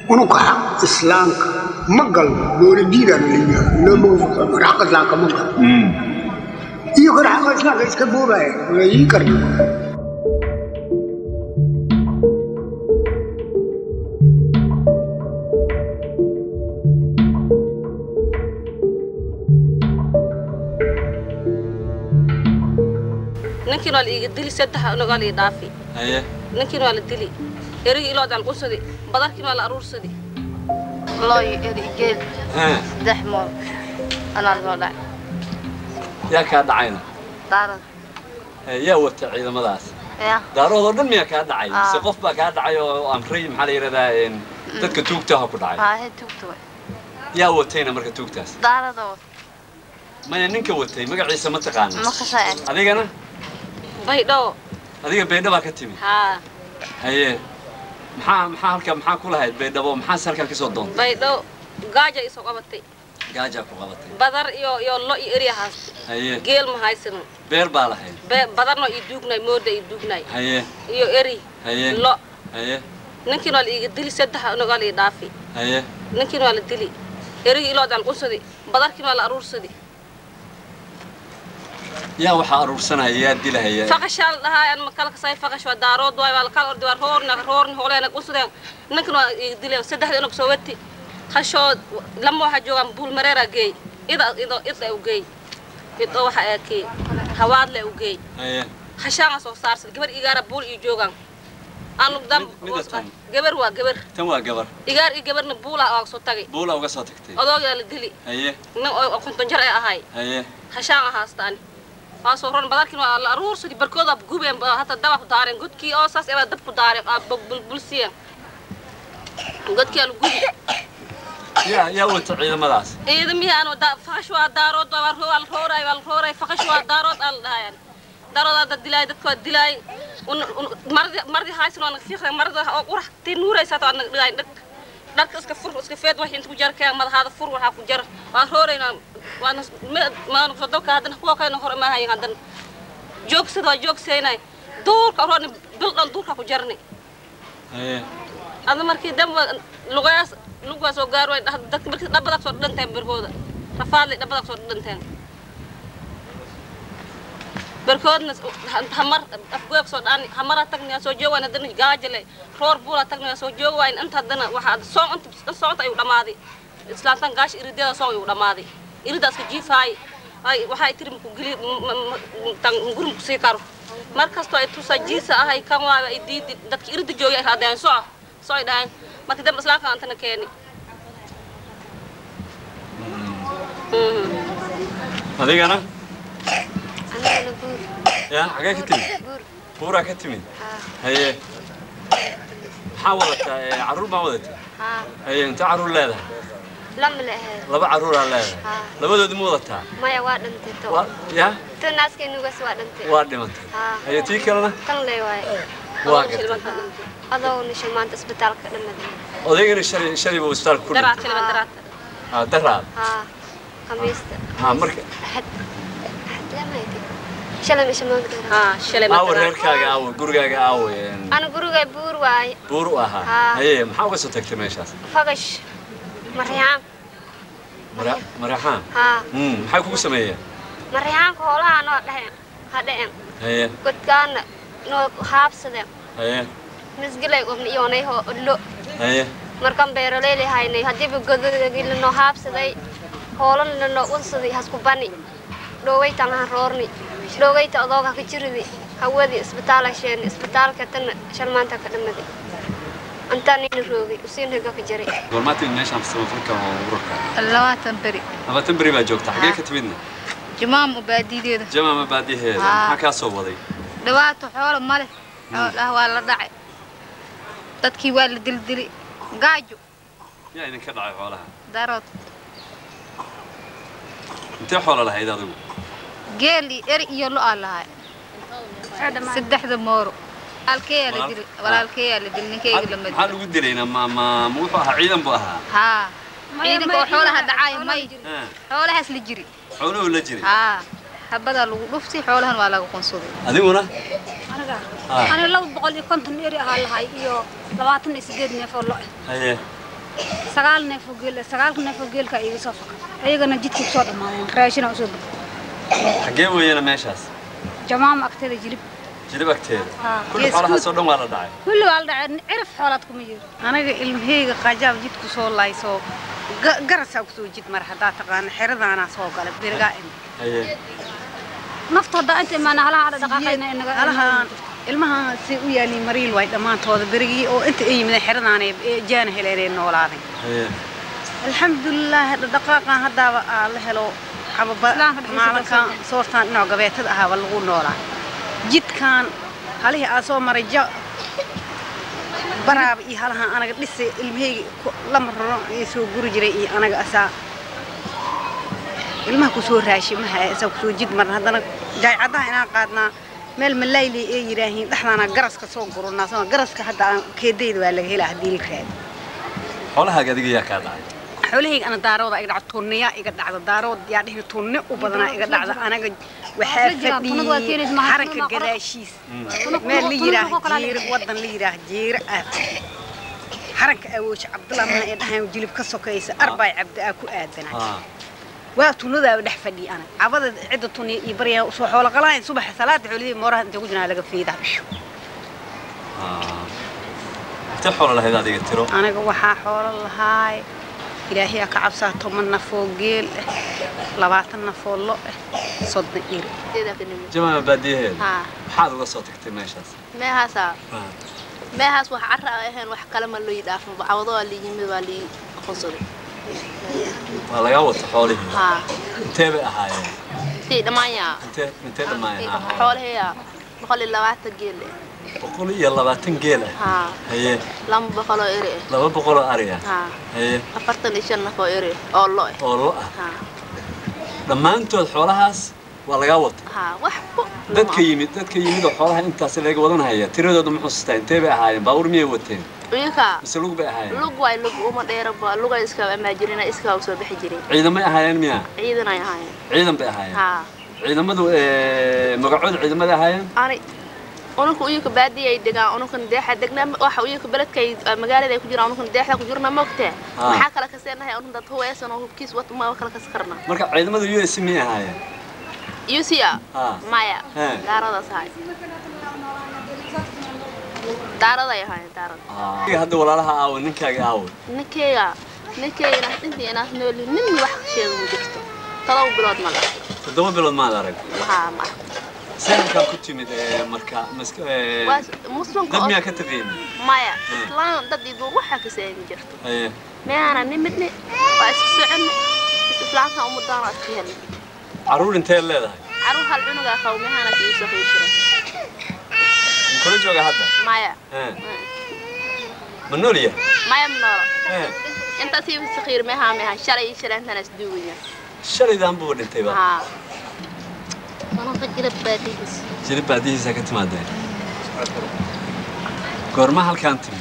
unuka xaq islaamka ma galno loola diidaan leeyahay looma xaq islaamka ma galno iyo kan xaqa islaamka iska boobaya waa ii karna ninkiin waa la iiga dili saddex nogaa la ii dhaafi haye ninkiin waa la dili erigii iloodaan qursadi badarkiin waa la aruursadi loo eri geel Haa, saddex mool anaa soo dhacay yaa kaa dhacayna daarad Ee, yaa wata ciidamadaas ya daaroodoo dhan miyaa kaa dhacay Aa. mise qof baa kaa dhacay oo amray maxaa la yidhahdaa een, dadka tuugtaha ku dhacay haahe tugta way yaa watayna marka tuugtaas daarada wa maya ninka watay magaciisa ma taqaana ma kasaa adigana baydho adiga baydha baa ka timi haa haye maxaa maxaa halka maxaa ku lahayd baydhabo maxaase halkan kasoo doontay baydho gaaja isoo qabatay gaajaa ku qabatay badar iyo iyo lo iyo eri haasta haye geel ma haysano beer baa lahayd Be- badarno ii duugnay mooda ii duugnay haye iyo eri haye lo haye ninkiin waa la iiga dili saddex nogaa la ii dhaafi haye ninkiin waa la dili erigii iloodaan qursadi badarkiin waa la aruursadi yaa waxaa aruursanaya yaa dilahaya faqashaa la dhahaa aan makala kasay faqash waa daarood waay waa lakala ordi waa roorna roorni hooleena qusudeen ninkan waa ii dileen saddexda inog soo wati hashood lama waxaa joogaan buul mareera geey ida ido ida u geey ido waxa ee kii hawaadle u geey haye hashaanga soo saarsan gabar igaara buul iyo joogaan anu dam Mid- mida tan. gabar waa gabar tan waa gabar igaar iyo gabarna buula waa soo tagay buula uga soo tagtay odoogaa la dili haye nin oo konton jar ee ahay haye hashaan haastaan waa soo ron badarkin waa la aruursadi barkooda gubeen ba hata daba ku daareen godkii oo saas ebaa dab ku daareen aa bulbulsiyeen godkii aa la gubi yaa yaa wata ciidamadaas ciidamihii aan faqash waa daarood waa roo- waa la rooraay waa la rooraay faqash waa daarood aa la dhahayaan daarood aa dad dilaay dadka waa dilaay Un- un- mardi mardi haysan waa naga fiiqday marda oo urax tii nuuraysaa waa naga dhigaay dhag dharka iska fur iska feed wax inta ku jar keen madaxaada fur waxaa ku jar waa rooraynaa waana maana soo dalka haddana kuwa kalena hore maahayin haddana joogsada waa joogsaynay duurka rooni bil dhan duurka ku jarni haye ada markii damba lugayaas lugaa soo gaar way dadka markii dhabadaa soo dhanteen berkooda rafaadlay dhabadaa soo dhanteen berkoodna hamar afgoog soo dhaani hamara tagni soo joogaan haddana gaajale roor buula tagni soo jooga waayn inta haddana waxaa soon inta soonta ayuu dhammaaday islaantan gaash iridyada soon ayuu dhammaaday iridaaska jiifaay ay waxay tiri maku geli tan guri maku sii karo mar kastoo ay tusaa jiisa ahay kan waaga ay diidi dadki irida joogay ay raadeen soco soo ay dhahayn markii dambe islaamka antana keeni adigana anigana buur yaa xagee ka timid buur buuraa ka timid haa haye maxaa wadataa ee, carruur baa wadataa haa haye inta carruur leedahay lama la ahayd laba carruuraa leedahay Haa. labadoodi ma wadataa maya waa dhintay to waa yaa to naaskaynugas waa dhintay waa dhimantay haa haye tii kalena tan lee waaye waa gartay adoo nisha maanta isbitaalka dhamaday odaygana shalay shalay buu isbitaalka ku daraad dhintay shiliban daraadta haa daraad haa khamiista haa marka axad axad lamayti shalay misha maanta dhara haa shiliban aawo reerkaaga aawo gurigaaga aawo een, ana gurigay buur waaye buur u ahaa Haa. haye maxaa uga soo tagtay meeshaas fagash maryaam Mara- maraxaan haa Mm, maxay kugu sameeyeen maryaanka hoolaha noo dheheen ha dheheen haye godkaana noo haabsadeen haye misgilay qobna iyoonay hoo lo haye markaan beeroleyli haynay haddiiba godogii lanoo haabsaday hoolan lanoo unsaday hasku bani dhowaytan han roorni dhowayta odooga ka jiridi hawadii isbitaala sheeni isbitaalka tana shalmaanta ka dhamaday intaan nina roogay usiin higa ka jiray goormaatin meeshaan samafalka oo ururka labaatan beri labaatan beri baa joogta xagee ka timidna jumaam u baadideeda jamaama baadiheeda Haa. maxaa kaa soo waday dhawaato xoolo ma leh xoolaha waa la dhacay dadkii waa la dildili gaajo yaa idinka dhacay xoolaha darood intee xoola lahayd adigu geel iyo eri iyo lo aa lahay saddexda mooro walaalkeeyaa la dili walaalkeeyaa la dili ninkeyga lama maxaa dili lagu dilayna ma ma ma wuxuu ahaa ciidan buu ahaa haa ciidanka oo xoolaha dhacaayo may Haa. xoolahaas la jiri xooluhu la jiray haa habadaa lagu dhufti xoolahan waa laga qunsuday adiguna aniga Haa. aniga laba boqol iyo konton eri ahaa lahay iyo labaatan iyo sideed neef oo lo ah haye sagaal neef oo geel sagaalka neef oo geelka iga soo fakay ayagana jidka kusoo dhammaadeen raashina usoo gudbay xaggee weeyana meeshaas jamaama agteeda jilib jilib agteeda Haa, kulli gees xoolahaas oo dhan waa la dhacay kulli waa la dhacay cirif xoolaad kuma jiro aniga ilmaheyga qajaab jidku soo laayso ga- garasaa kusoo jid mar haddaa taqaana xeradaanaa soo gala berigaa imi haye nafta haddaa inta imaana halaha adha dhaqaaqayna inaga alahaan ilmahaan si u yaaliin mariil waay dhammaantooda berigii oo inta ay yimideen xeradaanay jaana heleenay noolaaday haye alxamdulilaahi dhaqaaqan haddaaba aa la helo xababa Islaamka dhexdiisa maalinkan kasoo soortaan dhinac gabeetada ahaaba lagu noolaa jidkan halihii aa soo maray ja baraaba iyo halahan anaga dhisa ilmaheyga ku- lama raro ee soo guri jiray iyo anaga asaa ilmaha kusoo raashimaha asaa kusoo jid marna haddana jaaycadaha inaan qaadnaa meel malayle ee yidhaahiin dhexdaana garaska soo gurunaa soo garaska hadda aan keedayda waa laga helaa haddii la raado xoolahaaga adiga yaa kaa dhacay xoolahayga ana daarooda iga dhacdo tunniyaa iga dhacda daarood yaa dhihi tunni u badanaa iga dhacda anaga waxaa Isla jiraan, tunnadu waa keenaysa, fadhiyey maxaa xaranka tunnada qora- gadaashiis Tunnu- meel la tunnu- yidhaah tunnu kala jiiro wadan la yidhaah jiiro ah xaranka awooje cabdullah mana ee dhahayn jilib ka sokaysa arbaay cabdi aa ku aadanaa haa waa tunnadaaba dhex fadhiya anaga cabada cidda tunniya iyo baryaa usoo xoolo qalaayn subaxa salaada xoolihii mooraha intay ku jiraan laga fiidaa bisho haa intee xoolo lahayd adiga tiro aniga waxaa xoolo lahaay ilaahay aa ka cabsaa toban nafoo geel ah labaatan nafoo lo ah soddon iri jamaama baadiyaheeda haa maxaad uga soo tagtay meeshaas meehaasaa Haa. meehaas wax carra a ahayn wax kale ma loo dhaafin bacwado waa lii yimid waa lii qonsaday waa lagaa wata xoolihii haa intee bay ahaayeen sii dhammaanyaa intee intee dhammaayeen haa xoolaheeyaa boqol iyo labaatan geel eh boqol iyo labaatan geel ah haa haye laba boqol oo eri eh laba boqol oo ari ah haa haye afartan iyo shan naf oo eri oo lo eh oo lo ah haa dhammaantood xoolahaas waa lagaa wata haa waxba dadka yimid dadka yimid oo xoolaha intaas laga wadan haya tiradooda ma xusuustaa intee bay ahaayeen baabuur miyay wateen uyaka mise lug bay ahaayeen lug waay lug uma dheeraba luga iska amaajirina iska u soo bixi jiray ciidamay ahaayeen miya ciidan ay ahaayeen ciidan bay ahaayeen haa ciidamadu eh, magacooda ciidamada ahaayeen ani ununka uyuka baadiya ay degaan ununkan deexa degnaa waxa uyuka beledka ay magaalada ay ku jiraan ununkan deexda ku jirna moogtee Ah. maxaa kala kaseenahay unun dad huweysan oo hubkiis wat ma kala kas karna marka ciidamada u s miyay ahaayeen yusia Ah. maya He. daaradaas ahay daaraday ahaayeen daarada Adiga hadda walaalaha aawo ninkaaga aawo ninkeyga ninkeyga intii inaas nooli nin wax sheega ma jirto todoba bilood ma laha toddoba bilood maad arag haa ma seelkaa ku timid eh, marka mask- eh, waa muslimka dad oo miyaa ka taqiin maya Hmm. islaan dad iyo duur waxa ka seegi jirto haye meana nimidne waa isku soconne islaamka umadaana iska helne carruur intee leedahay caruur hal cunugaa qabo mehaana kii safay jira kula jooga hadda maya Eh, ma nool yahay maya mnoolo Eh, intaas ii sakiir mehaa meha shalay iyo shalay intaan isduugaya shalaydan buu dhintayba haa Anaka jilib baadihiis. jilib baadihiisa ka timaadeen goorma halkaan timi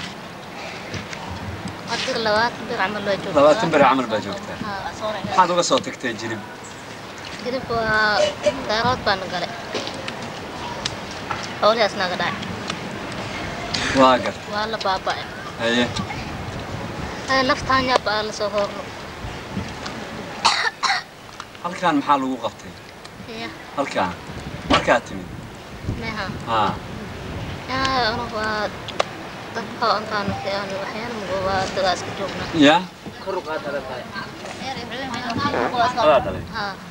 Adiga labaatan bir camal loo joogaa. labaatan beri camal baa joogtaa Haa. maxaad uga soo tagtay jilib Jilib waa daarood baan galay. Xoolihaas naga dhacay. waa gar Waa la baaba'ay. haye Ay laftaan yaab baa la soo horno. halkaan maxaa lagu qabtay Ya, halkaan markaad timid meha. haa Ya, ana waa dadka intaan aan waxyaan mugo waa dagaa iska joognaa. yaa Haa. adaa dhalay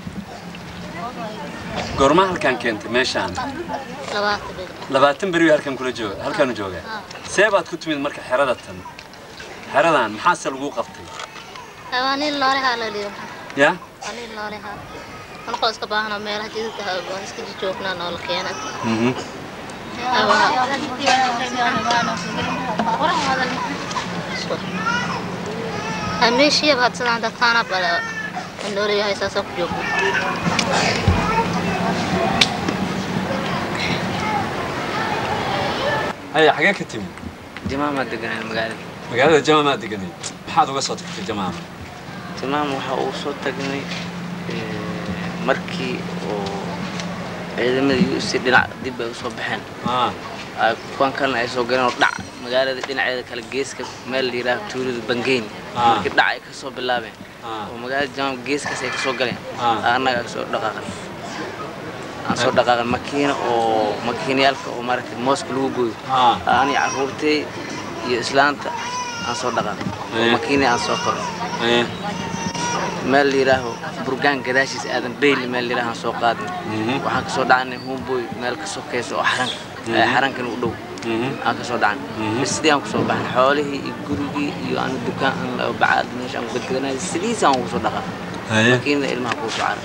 goorma halkaan keentay meeshaan Labaatan bir. labaatan beri halkaan kula jooga halkaanu joogaa Haa. see baad ku timid marka xerada tan xeradan maxaase lagu qabtay Ay, Waa nin loolahaa la liyo. yaa Waa nin loolahaa. Anakoo iska baahna meelaha jidadka ah waan iska joognaa noola keenay. Mhm. meeshiiba had sidaan dadkaana bale noolayahay saasoo ku joogno haya xagee ka timid jamaama deganaa magaalada magaalada jamaamaa deganay maxaad uga soo tagtay jamaama jamaama waxa uu soo tagnay eh, markii oo ciidamadii si dhinac dib ay usoo baxeen ah ay kuwan kalena ay soo galeen oo dhac magaalada dhinaceeda kale geeska meel la yidhaaha tuulada bangeyn Ah. markii dhac ay kasoo bilaabeen ah oo magaalada jamaam geeskaas ay kasoo galeen Ah. annaga aan soo dhaqaaqan aan soo dhaqaaqan makiina oo makiinayaalka oo maaragtay mooska lagu gooyo ah ani carruurtay iyo islaanta aan soo dhaqaaqan oo Eh. makiina aan soo koray eh meel la yidhaaho burgaan gadaashiisa aadan beyli meel la yidhaaho aan soo qaadnay mhm waxaan kasoo dhacnay homeboy meel ka sokaysa oo xaranka ee xarankan u dhow mhm aan kasoo dhacnay Mhm. bas sidii aan kusoo baxnay xoolihii iyo gurigii iyo aan dukaan aan bacaad meesha aan gadgadanay sidiisa aan ugu soo dhaqaa haye makiinada ilmaha kuu soo caray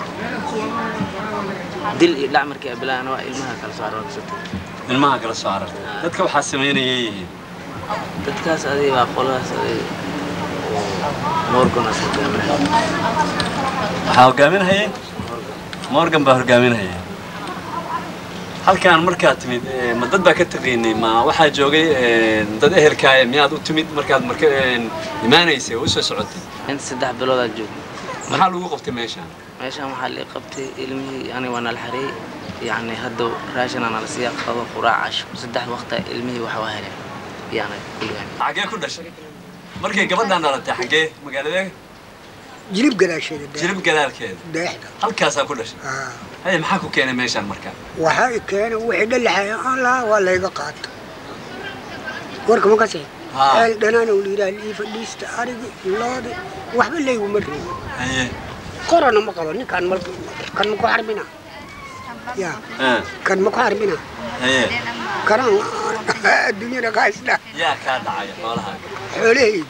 dil iyo dhac markii ay bilaabaan waa ilmaha kala soo caray waa kasoo tagay ilmaha kala soo carartay dadka waxaa samaynayay yihiin dadkaas adiga baa qoladaas adiga oo morganas hogaaminaya waxaa hogaaminhayay morgan baa hogaaminhaya halkaan markaad timid eh, ma dad baa ka taqiinay ma waxaa joogay eh, dad ehelkaaye miyaad u timid markaad marka eh, imaanaysay oo u soo socotay inta saddex biloodaa joogay maxaa lagu qabtay meeshaan meeshaan waxaa la qabtay ilmihii ani waa nala xareeyey yacni hadda raashin aan nala siiya qado quraac casho saddex waqta ilmihii waxa waa heleen yaana kulligaan xaggee ku dhashay markay gabadhaan dhalatay xaggee magaaladee jilib gadaasheeda deex- jirib gadaalkeeda deexda halkaasaa ku dhashay Ah. haye maxaa ku keenay meeshaan marka waxaa i keena wixii dhalaxaya allah waa layga qaato warka ma kasi Haa. eel dhanaana uu yidhaha ii fadhiista arigi loodi waxba layguma reebo haye korona ma qabo ninkaan mal kan ma ku xarbina ya ah, kan ma ku xarbina haye kanaan adduunyada ka haystaa yaa kaa dhacaya xoolahaaga xoolahaydi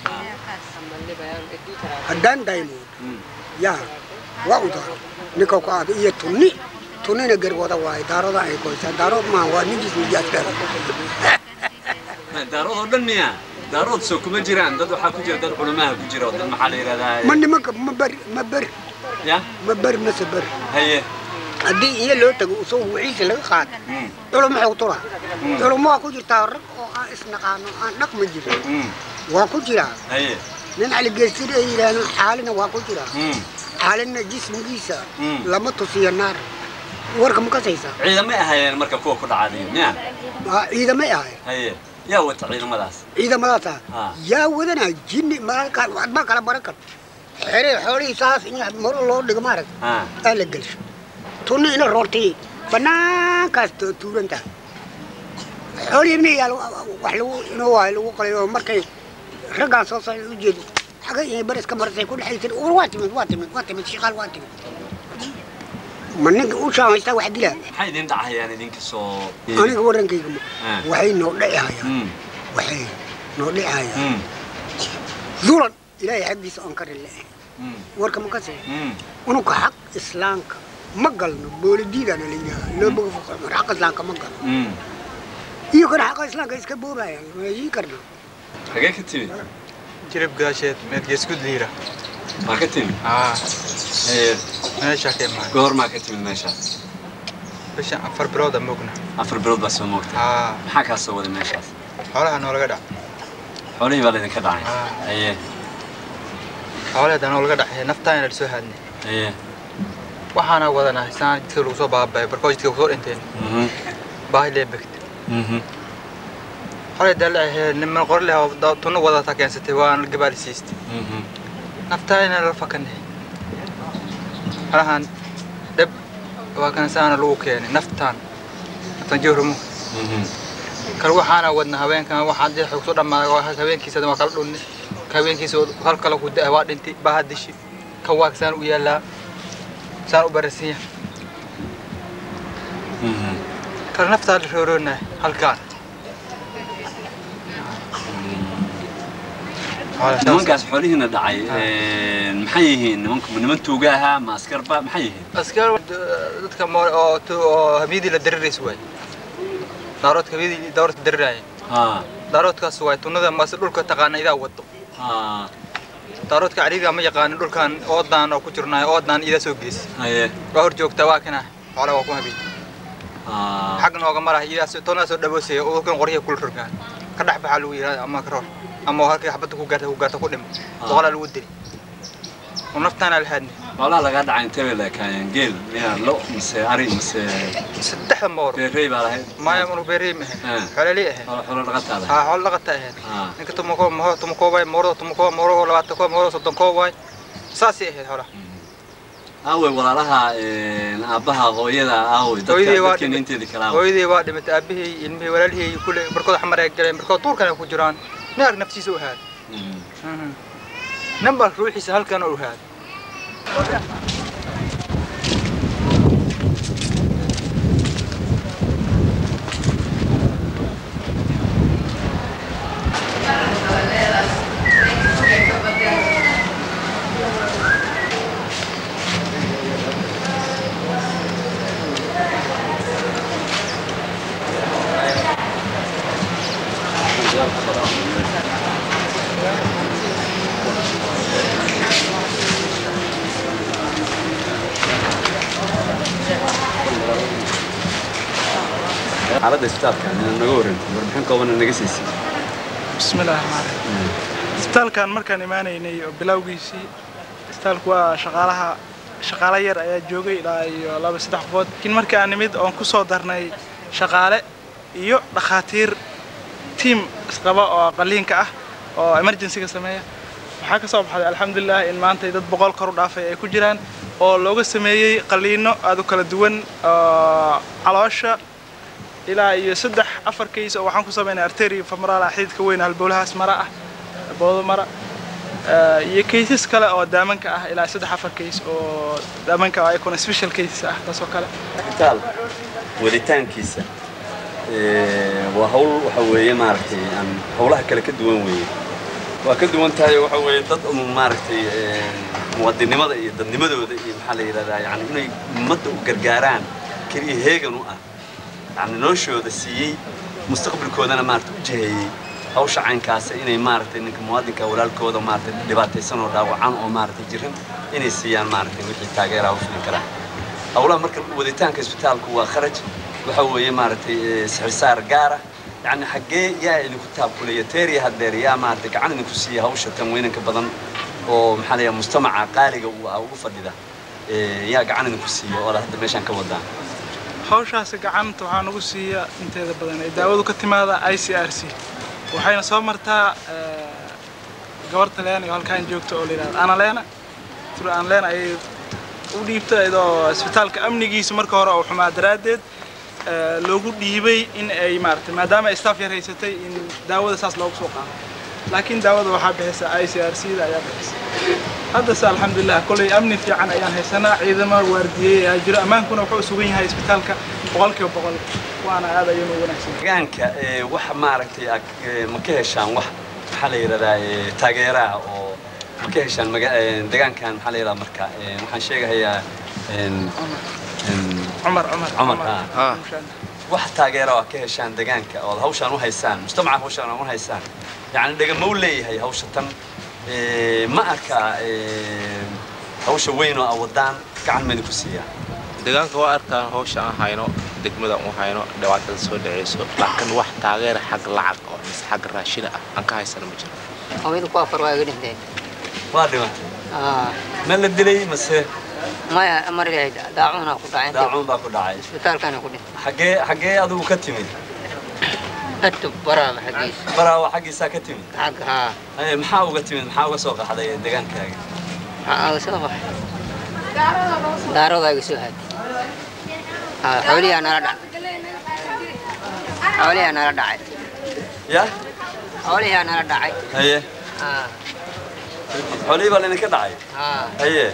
haddaan daymood Mm. yaa waa u daaro ninka ku aado iyo tunni tunnina garwada waaye daaroda ay koysaa daarood maa waa ninkiis nijaasdara daarood oo dhan miya daarood soo kuma jiraan dad waxaa ku jira dad culamaha ku jira oo dad maxaa la yidhahdaa ma nimanka ma beri ma beri ya ma beri mase beri haye haddii iyo loo tago usoo wixiisa laga qaado Mm, culum maxuu tura Mm. culum waa ku jirtaa rag oo aan isnaqaano aan dhaqma jirin mm, waa ku jiraa haye nin caligeestir ay yidhaahdaan xaalina waa ku jiraa mm. xaalina jismigiisa Mm. lama tusiyo naar warka ma kasaysaa ciidamay ahaayeen marka kuwa ku dhacadiyo miya waa ciidamay ahay haye yaa wata ciidamadaas ciidamadaasa Ah. yaa wadanaa jinni maalkaa adbaa kala baran kar xere xoolihii saas in maro loo dhigo maarag ah aa la gelsho tunni ina roortay banaankaas tu- tuuran tahay xoolihii miyaa wax lagu inoo waayo lagu qalay oo markay raggaan soo socda u jeedo xagga iyo bariska marisay ku dhexaysay war waa timid waa timid waa timid shiqaal waa timid ma ninka u shaamaysta wax dilaa maxay idin dhacayaan idinka soo aniga warankayga ma Ah. waxay noo dhici hayaan Mm, waxay noo dhici hayaan mm, dulan ilaahay xaggiisa oon ka rileehay mm, warka ma kasee mm. ununka xaq islaamka ma galno boolidiidana la yidhaha loo boga foqo xaqa islaamka ma galno Mm. iyo kana xaqa islaamka iska boobayaan ma heshiin karna xagee ka timid jilib gaasheed meedgeeskud liira maa ka timid aa haye meesha ka imaan goor maa ka timid meeshaas bishan afar bilooda mogna afar bilood baa soo moogtay aa maxaa kaa soo waday meeshaas xoolaha noolaga dhac xoolihii baa laydinka dhacay Ah. haye xoolaheeda noolaga dhaxee naftaana la soo haadnay haye waxaana wadanahay saan jidka lagu soo baaba'ay barkoo jidka kusoo dhinteen mhm, baahi lee begta mhm. xoolay daalacahee niman qori leh oo da- tunno wadataa keensatay waan gabaali siistay Mhm. naftaana la fakanay halahan dheb waa kan saana lagu keenay naftaan naftaan jawramu Mhm. kal waxaana wadna haweenkan waxaan dee xoog soo dhammaaday waa haweenkiisa waa kala dhunni ka haweenkiisa hal kale ku da waa dhintay baa dishi kan waa saan u yaallaa saan u barasiin yahay Mhm. kal naftaa la rooroonahay halkaan nimankaas xoolihiina dhacay een, maxay yihiin nimanku ma niman tuuga ahaa ma askarba maxay yihiin askar dadka mo oo tu- oo habiyadii la dariraysa waay daaroodka habiyadii daaroodka dariraya ha daaroodkaas waay tunnada mase dhulka taqaana idaa wado ha daaroodka cariiga ma yaqaanin dhulkan oodaan oo ku jirnaay oodaan idaa soo gelis haye waa hor joogtaa waa kana xoolaha waa ku habiy ha xag nooga maraha idaas toonaa soo dhaboosaya oo kan qoryaha kula rogaan ka dhex baxaa lagu yidhahda ama ka roor ama halkii xabadda ku gaarta ku gaarta ku dhimo boqolaa lagu dili oo naftaana la haadnay xoolaha lagaa dhacay intee bay leekaayeen geel miyaa lo mise ari mise saddexda moor beerrey baa lahayd maya unu beerey ma Ah. ahayn xoololey ahayn xoolo xoolo dhaqataada haa xoolo dhaqata ahayn Ah. ninka tumakoo maho tumakoo waay moorada tumakoo moorahoo labaatan koo moorada soddon koo waay saasay ahayd xoolaha aawey walaalaha een, aabbaha hooyada aawey dadka hooyadii waa dadkeena dhimay inteedii kale aawey hooyadii waa dhimatay aabihii ilmihii walaalihii kule barkooda xamar ay galeen barkood duurkana ku jiraan nin arg naftiisa u ahaad nin baa ruuxiisa halkan u ahaad xaaladda isbitaalka inaad naga warranti warbixin koobana naga siisay bismillahi raxmaan raxiim isbitaalkan markaan imaanaynay oo bilowgiisii isbitaalku waa shaqaalaha shaqaale yar ayaa joogay ilaa iyo laba saddex qofood laakiin markii aan nimid oon ku soo darnay shaqaale iyo dhakhaatiir tiim isqaba oo qaliinka ah oo emergencyga sameeya waxaa ka soo baxday alxamdulilah in maanta dad boqol kor u dhaafay ay ku jiraan oo looga sameeyey qaliino aad u kala duwan oo caloosha ilaa iyo saddex afar kays oo waxaan ku sameynay arteria femoral xididka weyn halbowlahaas mara ah boodo mara Eh, iyo kaysas kale oo daamanka ah ilaa saddex afar kays oo daamanka oo ayakuna special cases ah taasoo kale isbitaal waditaankiisa ee, waa hawl waxa weeye maaragtay aan hawlaha kale ka duwan weeye waa ka duwan tahay waxa weeye dad um maaragtay ee, muwaadinimada iyo dadnimadooda iyo maxaa la yidhahdaa yani inay ummadda u gargaaraan keliya heegan u ah yani noloshooda siiyey mustaqbalkoodana maaragtay u jiheeyey hawsha caynkaasa inay maaragtay ninka muwaadinka walaalkooda maaragtay dhibaataysan oo dhaawacan oo maaragtay jiran inay siiyaan maaragtay wixii taageeraha u fulin karaan hawlaha marka waditaanka isbitaalku waa kharaj waxa weeye maaragtay eh, sixirsaar gaara yani xaggee yaa idinku taabkulaya teeriya haddeer yaa maaragtay gacan idinku siiya hawsha tan weynanka badan oo maxaa la yidhaha mujtamaca qaaliga uu ah ugu fadhida eh, yaa gacan idinku siiya oo hadda meeshaan ka wadaan hawshaasi gacanta waxaa nagu siiya inteeda badan ay daawadu ka timaada i c r c waxayna soo martaa eh, gabarta leena iyo halkaan joogta oo la yidhahdo analeena tur analeena ayay u dhiibta iyadoo isbitaalka amnigiisa marka hore oo xumaa daraaddeed eh, loogu dhiibay in ay maaragtay maadaama ay staff yar haysatay in daawada saas loogu soo qaado laakiin daawada waxaa bixisa i c r c da ayaa bixisa haddase alxamdulilah kolley amni fiican ayaan haysanaa ciidamo waardiyey ayaa jiro ammaankuna wuxuu sugan yahay isbitaalka boqolkiiba boqol waana aad ayuunu wanaagsan deegaanka ee, wax maaragtay ag- ee, ma ka heshaan wax maxaa la yidhahdaa ee, taageeraha oo ma ka heshaan maga- ee, deegaankan maxaa la yidhahdaa marka ee, waxaan sheegahayaa een, een, cumar cumar cumar ah. wax taageera oo ka heshaan deegaanka oo hawshaan u haysaan mujtamaca hawshaan u haysaan yacni dhegama u leeyahay hawsha tan ee, ma arka ee, hawsha weyn oo awadaan gacan ma idinku siiyaa deegaanka waa arkaan hawsha aan hayno degmada u hayno dhibaatada soo dhaceyso laakiin wax taageera xag lacag oo mise xag raashina ah aan ka haysana ma jiro haweenku ku afar waa iga dhinteen waa dhimatay ma la dilay mase maya mar ilaahay daacuna ku dhacay daacuun baa ku dhacay isbitaalkana ku dhintay xaggee xaggee adigu ka timid hadda baraaba xaggiisa baraawa xaggiisaa ka timid xagga haa Ee, maxaa uga timid maxaa uga soo qaxday deegaankaaga maxaa aga soo baxay daaroodaa iga soo haaday haa xooliyaa nala dhacay xooliyaa nala dhacay ya xooliyaa nala dhacay haye haa xoolihii baa laydinka dhacay haa haye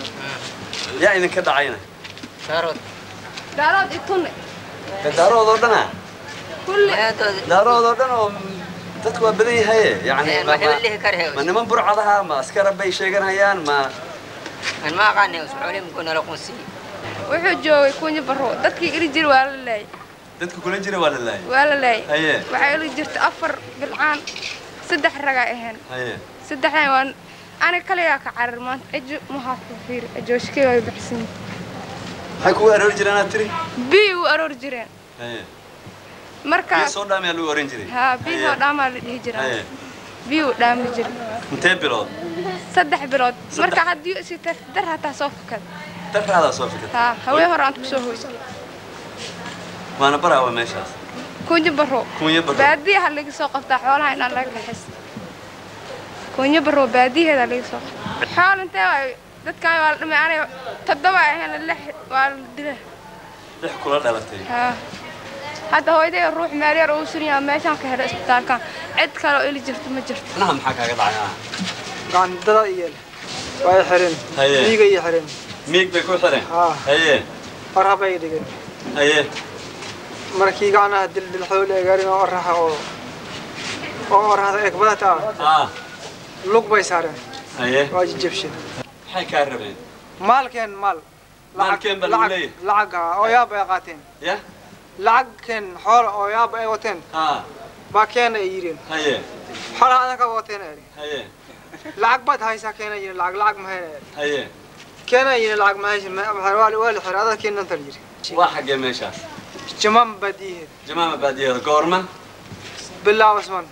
yaa idinka dhacayna daarood daarood itunne daaroodoo dhana kulli daaroodoo dhan oo dadku waa badan yahaye yani Eh, ma- ma hebel ma- dhihi kare ma niman burcadaha ma askara bay sheeganayaan ma aan ma aqaanay xoolihi muku nala qunsiiyey wuxuu joogay kunya baro dadkii iri jir waa la laayay dadka kula jira waa la laayay waa la laayay haye waxaa iri jirta afar bilcaan saddex ragaa ahayn haye saddexdan waan aniga kaliyaa ka carar maanta ejo mahaafa fiir ejooshkey way baxsan maxay kugu aroori jireen aad tiri bii u aroor jireen haye biyo markaas soo dhaamayaa lagu oran jiray haa bii Haye. oo dhaamaa la dhihi jiraa haye biyuu dhaami jiray intee bilood saddex bilood marka haddii isi dar hataa soo fakad darraadaa soo fikirta haa haween hore aan kusoo hoysa waana baraawa meeshaas kunyo baro Kunyo Barrow. baadiyaha laga soo qabtaa xoolaha inaan laga kaxis kunyo baro baadiyaheeda laga soo qabtaa xool intee waay dadkan waa la dhimay aniga toddoba ahayn lix waa la dila lix kula dhalatay haa hadda hooyaday ruux meel yar uu sunyaa meeshaan ka helay isbitaalkan cid kale oo ili jirto ma jirto naha maxaa kaaga dhacay ah gacandada iyo way xireen Haye. miiga iyo xireen miig bay ku xireen haa haye farha bay dhigeen haye markii gacnaha dildilxool ee gaarin oo oraxa oo oo oraxda egbadata ah lug bay saareen haye waa jijabsheen maxay kaa rabeen maalkeen maal Maalkeen baa lagu leeyahay? lacag ah, oo yaab ay qaateen ya lacagkeen xool oo yaab ay wateen ah baa keena ay yireen haye xoolaha adan ka wateen ay haye lacag baad haysaa keena yirin lacag lacag ma hayna haye keena yirin lacag ma haysin waa waa la xiray adaa keenan tar yiri waa xaggee meeshaas jamam badiyeed jamaama baadiyaheeda goorma bilaa usman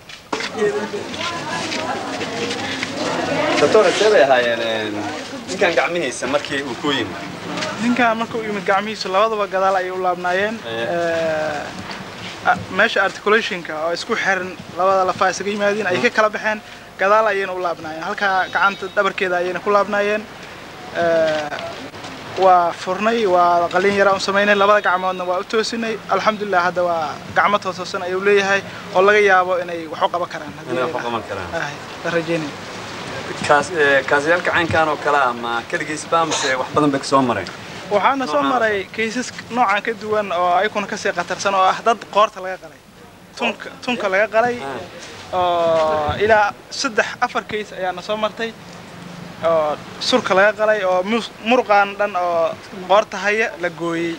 doctor intee bay ahaayeen ninkan gacmihiisa markii uu ku yimid ninkan marka uu yimid gacmihiisu labadaba gadaal ayay u laabnaayeen Eh, ah, meesha articulationka oo isku xiran labada lafa isaga yimaadeen ay ka kala baxeen gadaal ayayna u laabnaayeen halkaa gacanta dhabarkeeda ayayna ku laabnaayeen Eh, waa furnay waa qalin yaraa u samaynay labada gacmoodna waa u toosinay alxamdulilah hadda waa gacmo toosoosan ayuu leeyahay oo laga yaabo inay wax u qaban karaan haddii inay ay wax u qaban karaan dhahaan. Ahay, la rajeynaya kaas ee, kaasiyaalka caynkan oo kale ah ma keligiisba mise wax badan bay kasoo mareen waxaana soo Noocan. maray kaysas noocan ka duwan oo ayakuna kasii khatarsan oo ah dad qoorta laga qalay tunka tunka laga qalay oo ilaa saddex afar kays ayaana soo martay oo surka laga qalay oo mus- muruqaan dhan oo qoorta haya la gooyey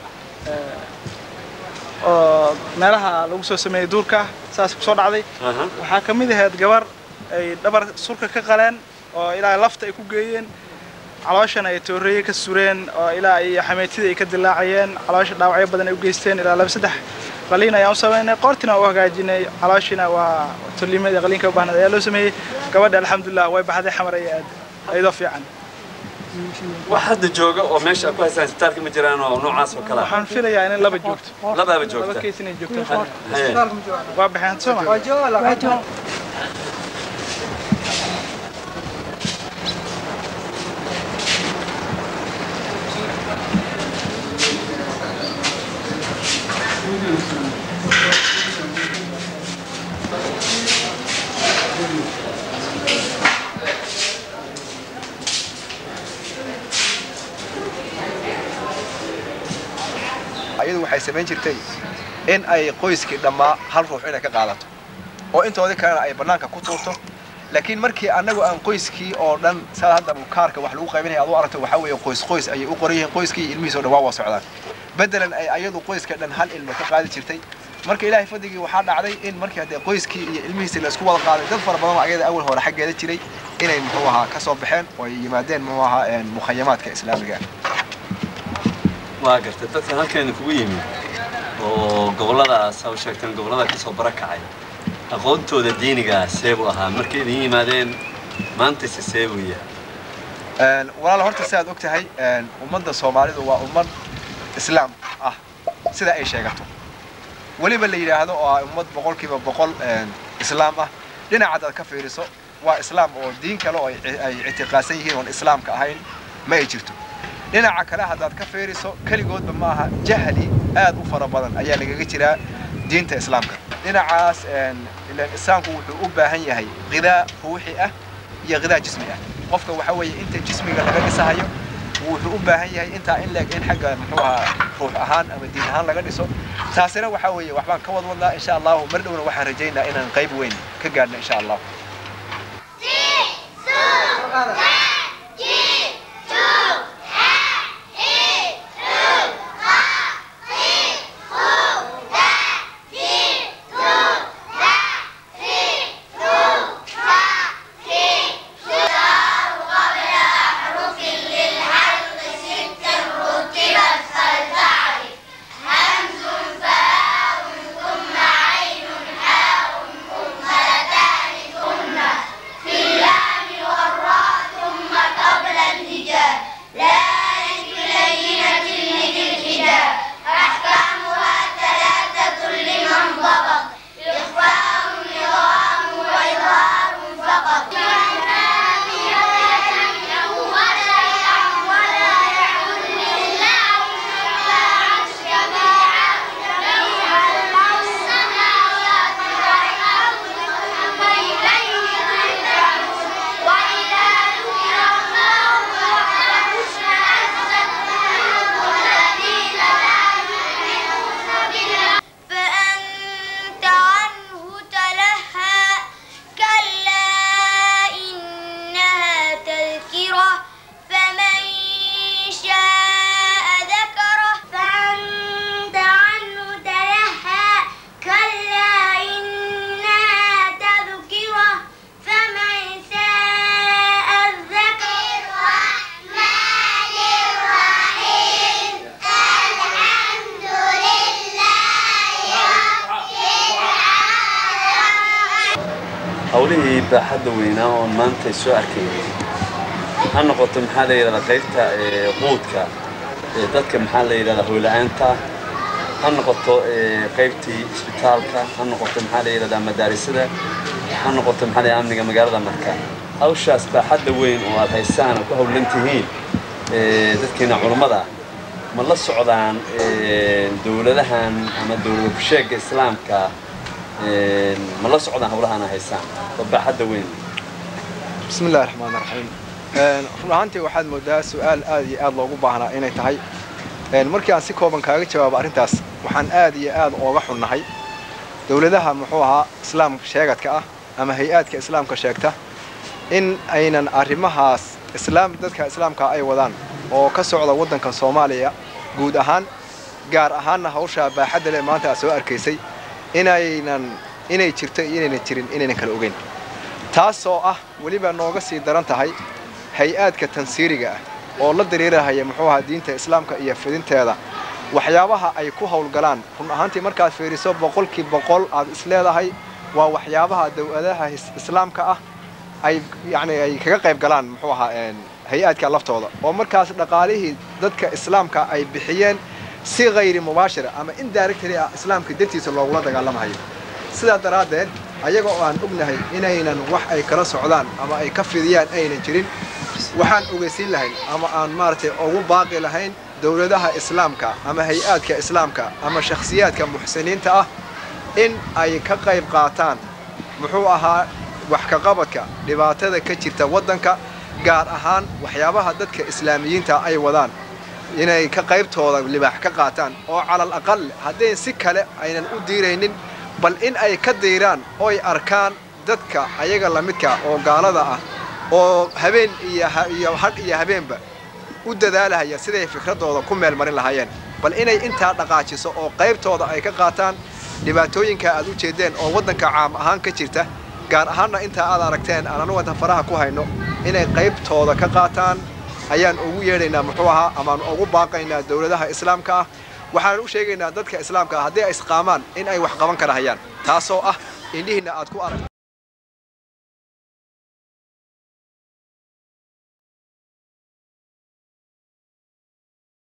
Eh, oo meelaha lagu soo sameeyey duurka saas kusoo dhacday Aha. waxaa ka mid ahayd gabar ay dhabar surka ka qaleen oo ilaa lafta ay ku geeyeen calooshana ay tooreeye ka sureen oo ilaa iyo xameetida ay ka dilaacayeen caloosha dhaawacyo badan ay u geysteen ilaa laba saddex qaliin ayaan u samaynay qoortina waa u hagaajinay calooshina waa tolimadii qaliinka u baahnayd ayaa loo sameeyey gabadha alxamdulilah way baxday xamar ay aad iyadoo fiican wax hadda jooga oo meesha aad ku haystaan isbitaalka ma jiraan oo noocaas oo kale ah waxaan filayaa inay laba joogto labaaba joogta laba keys inay joogto Haye. waa baxeen soo ma ayadu waxay samayn jirtay in ay qoyskii dhammaa hal ruux inay ka qaadato oo intoodii kalena ay bannaanka ku tuurto laakiin markii annagu aan qoyskii oo dhan saa hadda kaarka wax lagu qaybinaya aad u aragto waxaa weeye qoys qoys ayay u qoran yihiin qoyskii iyo ilmihiis oo dhan waa waa socdaan beddelan ay ayadu qoyska dhan hal ilmo ka qaadi jirtay marka ilaahay fadligii waxaa dhacday in markii haddee qoyskii iyo ilmihiisi la isku wada qaaday dad fara badan oo ayada awal hore xaggeeda jiray inay muxuu ahaa ka soo baxeen oo ay yimaadeen muxuu ahaa een, mukhayamaadka islaamiga ah waa gartay dadka halkeena kugu yimid oo gobolladaas ha u sheegteen gobollada kasoo barakacay aqoontooda diiniga seebuu ahaa markay idin yimaadeen maantayse seebuu yahay Een, walaal horta sidaad og tahay een, ummadda soomaalidu waa ummad islaam ah sida ay sheegato weliba la yidhaahdo oo ah ummad boqolkiiba boqol een, islaam ah dhinaca haddaad ka fiiriso waa islaam oo diin kale oo ay ay ictiqaadsan yihiin oon islaamka ahayn ma ay jirto dhinaca kale haddaad ka fiiriso keligoodba ma aha jahli aad u fara badan ayaa lagaga jiraa diinta islaamka dhinacaas een, ilaan islaamku wuxuu u baahan yahay qidaa ruuxi ah iyo qidaa jismi ah qofka waxa weeye inta jismiga laga dhisahayo wuxuu u baahan yahay intaa in leeg in xagga muxuu ahaa ruux ahaan ama diin ahaan laga dhiso taasina waxa weeye waxbaan ka wadwadnaa insha allahu mar dhowna waxaan rajaynaa inaan qayb weyn ka gaadhno insha allah ثم عين حاء ثم لتان ثم hawlihii baaxadda weynaa oon maanta soo arkayay ha noqoto maxaa la yidhahdaa qaybta ee, quudka ee dadka maxaa la yidhahdaa hoola-aanta ha noqoto ee, qaybtii isbitaalka ha noqoto maxaa la yidhahdaa madaarisada ha noqoto maxaa la yidhahdaa amniga magaalada marka hawshaas baaxadda weyn oo aad haysaan oo ku hawlan tihiin ee, dadkeena culummada ma la socdaan ee, dowladahan ama dowlada kusheega islaamka ee, ma la socdaan hawlahan aad haysaan oo baaxadda weyn بسم الله الرحمن الرحيم een run ahaantii waxaad moodaa su-aal aad iyo aad loogu baahnaa inay tahay een markii aan si kooban kaaga jawaabo arrintaas waxaan aad iyo aad ooga xunnahay dowladaha muxuu ahaa islaam sheegadka ah ama hay-aadka islaamka sheegta in aynan arrimahaas islaam dadka islaamka ay wadaan oo ka socda waddanka soomaaliya guud ahaan gaar ahaanna hawsha baaxadda leh maanta aad soo arkaysay inaynan inay jirto iyo inaynan jirin inaynan kala ogeyn taasoo ah weliba nooga sii daran tahay hay-aadka tansiiriga ah oo la diriirahaya muxuu ahaa diinta islaamka iyo fidinteeda waxyaabaha ay ku howlgalaan run ahaantii markaad fiiriso boqolkii boqol aad isleedahay waa waxyaabaha dowladaha is- islaamka ah ay yacni ay kaga qayb galaan muxuu ahaa een, hay-aadka laftooda oo markaas dhaqaalihii dadka islaamka ay bixiyeen si hayri mubaashira ama indirectly ah islaamka dartiisa loogula dagaalamahayo sidaa daraaddeed ayaga oo aan ognahay inaynan wax ay kala socdaan ama ay ka fidiyaan aynan jirin waxaan ogeysiin lahayn ama aan maaragtay ugu baaqi lahayn dowladaha islaamka ama hay-aadka islaamka ama shakhsiyaadka muxsiniinta ah in ay ka qayb qaataan muxuu ahaa wax ka qabadka dhibaatada ka jirta waddanka gaar ahaan waxyaabaha dadka islaamiyiinta ay wadaan inay ka qaybtooda libaax ka qaataan oo calal aqal hadday si kale aynan u diiraynin bal in ay ka diiraan oy arkaan dadka ayaga la midka oo gaalada ah oo habeen iyo ha- iyo hadh iyo habeenba u dadaalahaya siday fikradooda ku meel marin lahaayeen bal inay intaa dhaqaajiso oo qaybtooda ay ka qaataan dhibaatooyinka aad u jeedeen oo waddanka caam ahaan ka jirta gaar ahaanna intaa aad aragteen aan anugu inta faraha ku hayno inay qaybtooda ka qaataan ayaan ugu yeedhaynaa muxuu ahaa amaan ugu baaqaynaa dowladaha islaamka ah waxaan u sheegaynaa dadka islaamka ah haddii ay isqaamaan in ay wax qaban kara hayaan taasoo ah indhihiinna aad ku arag